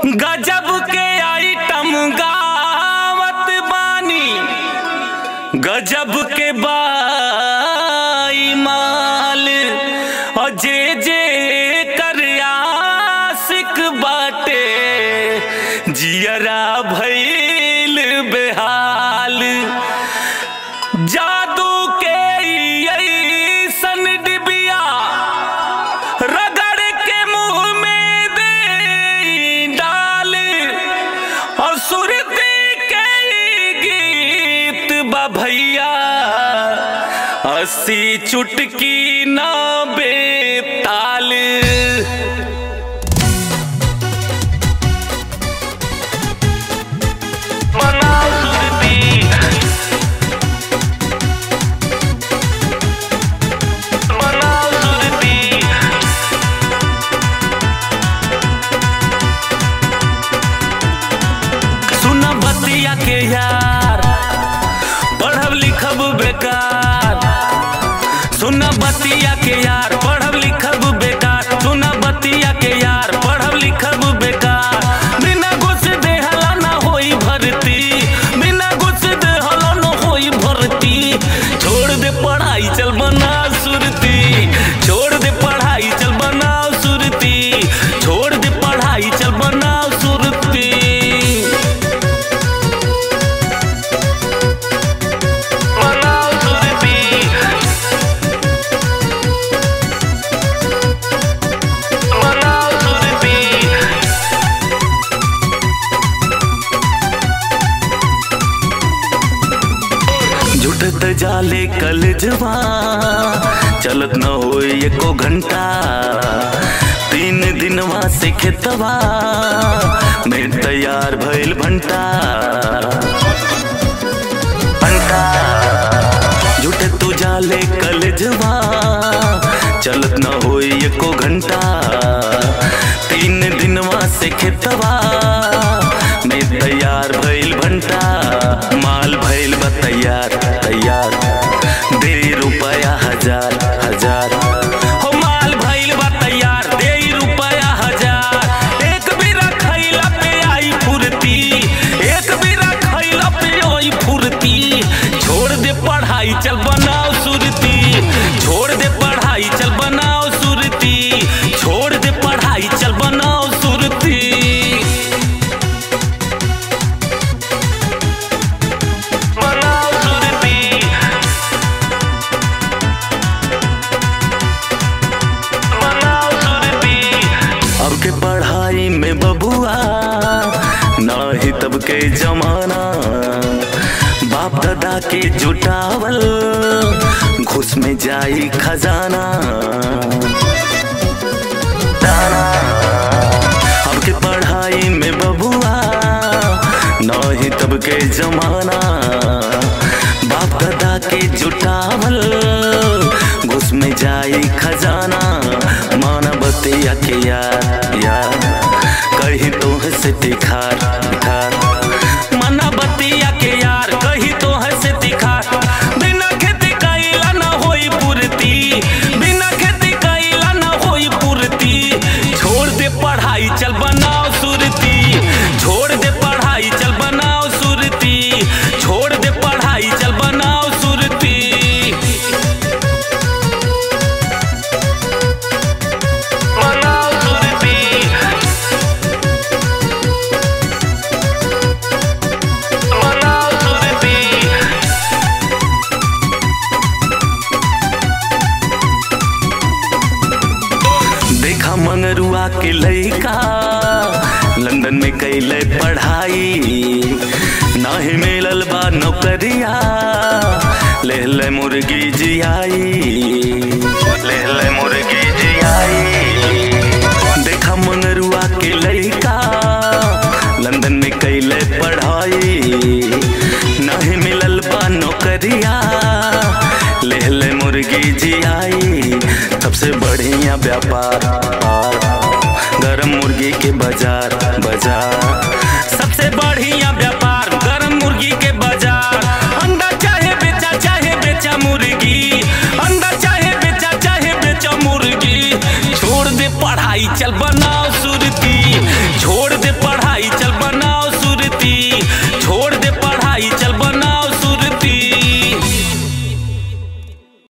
गजब के आइटम गावत बानी गजब के बाई माल और जे जे कर आशिक बाटे जियरा भइल बेहाल जादू के ऐसन डिबिया रगड़ के मुंह में दे डाल और सुरती के गीत बा भैया अस्सी चुटकी ना बेताल मनाओ सुरती मनाओ सुरती सुन बतिया के यार पढ़ब लिखब बेकार सुन बतिया के यार पढ़ब लिखब बेकार सुन बतिया के यार पढ़ब लिखब बेकार बिना घुस देहला ना होई भर्ती बिना घुस देहला ना होई भर्ती छोड़ दे पढ़ाई चल बना सुरती छोड़ दे पढ़ाई चल बनाओ सुरती छोड़ दे पढ़ाई चल बनाओ सुरती मनाओ सुरती मनाओ सुरती जुटत जाले कलजवा चलत न हो एको घंटा तीन दिनवा से खेतवा में तैयार भइल भंटा भंटा जुटे तू जाले कलजवा चलत न हो एको घंटा तीन दिनवा से खेतवा में तैयार भइल भंटा माल भइल बा तैयार तैयार दे रुपया हजार हजार हो माल भइल बा तैयार दे रुपया हजार एक बीरा खइला पे आई फुर्ती एक बीरा खइला पे आई फुर्ती छोड़ दे पढ़ाई चल बनाओ सुरती छोड़ दे पढ़ाई चल बनाओ सुरती छोड़ दे पढ़ाई चल बनाओ सुरती बनाओ सुरती बनाओ सुरती अब के पढ़ाई में बबुआ ना ही तब के जमाना बाप दादा के जुटावल घुस में जाई खजाना दाना अब के पढ़ाई में बबुआ ना ही तब के जमाना बाप दादा के जुटावल घुस में जाई खजाना माना बतिया के यार यार कही तो से दिखार दिखार माना बतिया के यार कही तो से दिखार बिना खेती कैला ना होई पूर्ति बिना खेती कैला ना होई पूर्ति छोड़ दे पढ़ाई चल बनाओ सुरती छोड़ दे पढ़ाई चल बनाओ सुरती छोड़ दे पढ़ाई चल बनाओ सुरती बनाओ सुरती बनाओ सुरती देखा मंगरुआ के लइका लंदन में कैले पढ़ाई नाही मिलल बा नौकरिया ले ले मुर्गी जियाई ले ले मुर्गी जियाई देखा मंगरुआ के लइका लंदन में कैले पढ़ाई नाही मिलल बा नौकरिया ले ले मुर्गी जियाई सबसे बढ़िया व्यापार गरम मुर्गी के बाजार बाजार सबसे बढ़िया व्यापार गरम मुर्गी के बाजार अंडा चाहे बेचा चाहे बेचा मुर्गी अंडा चाहे बेचा चाहे बेचा मुर्गी छोड़ दे पढ़ाई चल बनाओ सुरती छोड़ दे पढ़ाई भाईचारा